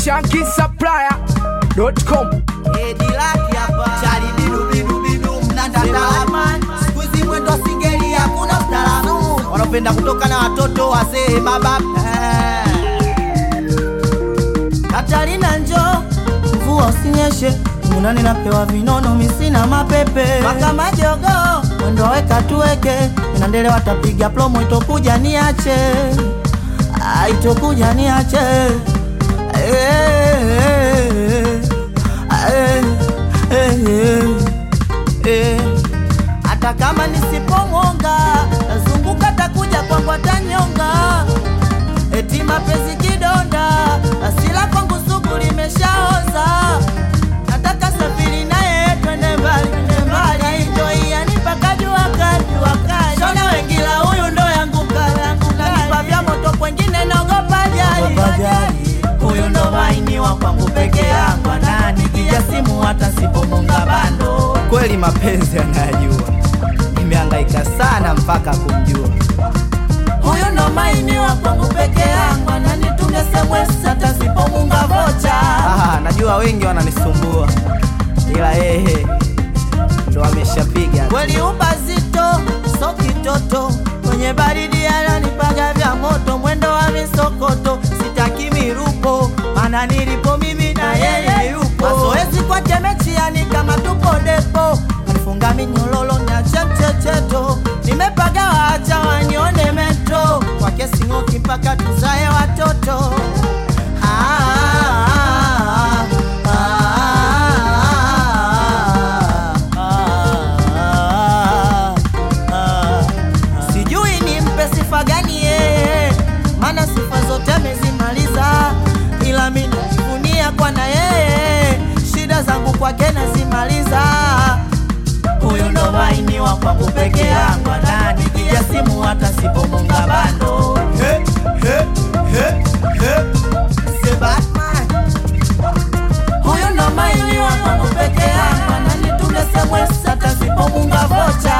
shankisupplier.com Edilaki hapa chali bidu bidu bidu mnandandalaman siku hizi mwendo singeli hakuna ustarabu wanapenda kutoka na watoto wazee baba Eh. Katarina njo mvua usinyeshe munani napewa vinono misina mapepe mpaka majogo mwendo weka tuweke inandele watapiga plomo itokuja niache Ah, itokuja niache Eh, eh, eh, eh, eh. hata kama nisipomwonga tazunguka takuja kwangu atanyonga eti mapenzi kidonda asila kwangu sugu limeshaoza nataka safiri naye twende mbali twende mbali aitoiani mpaka jua kali jua kali shona wengila huyu ndo yangu kalangu nanipa vya moto kwengine naogopa jali huyu ndo maini wa kwangu peke yangu ananipiga simu hata sipomunga bando kweli mapenzi anayajua nimehangaika sana mpaka kumjua huyu ndo maini wa kwangu peke yangu ananitumia SMS hata sipomunga vocha ah, najua wengi wananisumbua ila yeye ndo ameshapiga kweli ubazito so kitoto kwenye baridi ananipaga vya moto mwendo wa misokoto sitaki mirupo mana nilipo mimi na yeye yupo mazoezi kwa jemechiani kama tupo depo alifunga minyololo na chechecheto nimepaga waacha wanione metro kwa kesi ng'oki mpaka tuzae watoto Ah, ah, ah, ah, ah. sijui nimpe sifa gani yeye maana sifa zote amezimaliza ila mi najivunia kwa na yeye shida zangu kwake nazimaliza huyu ndo maini wa kwangu peke yangu ananipigia simu hata sipomunga bando He, he, he, he. Say Batman. huyu ndo maini wa kwangu peke yangu ananitumia SMS hata sipomunga vocha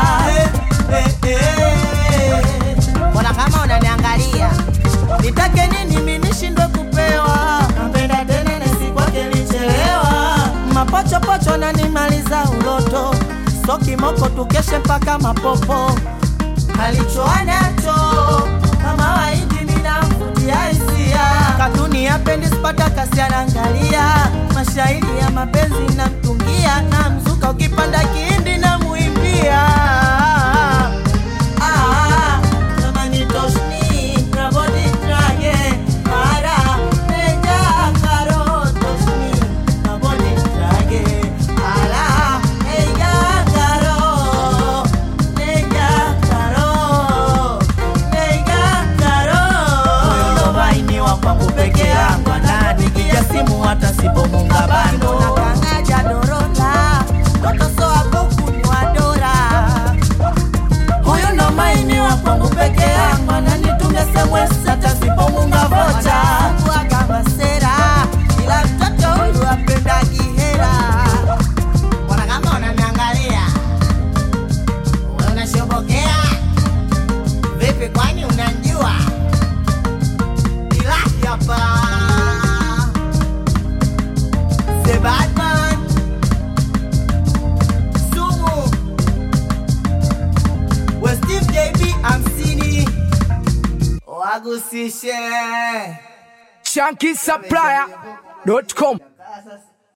mbona kama unaniangalia nitake nini mi nishindwe kupewa napenda tena nesi kwake lichelewa mapochopocho nanimaliza uloto so kimoko tukeshe mpaka mapopo alichoanacho kama waidi minamvutia hisia katuni ya pendi spata kasi anaangalia mashairi ya mapenzi na mtungia na mzuka ukipanda kihindi na muimbia Ah, kama ni toshni, rabodi trage, para, meja, karo, toshni, rabodi trage, ala, meja, karo, meja, karo, meja, karo. Huyu ndo maini wa kwangu peke yangu ananipigia simu hata sipomunga bando nakangaja dorola totosoa kukunywa dora huyu ndo maini wa kwangu peke yangu ananitumia SMS hata sipomunga vocha kuaga sera ila mtoto huyu apenda kihera mbona kama unaniangalia Wewe unashobokea vipi kwani unanjua ila hapa The Batman Sumu We Steve JB hamsini wagusishe shankisupplier.com Sasa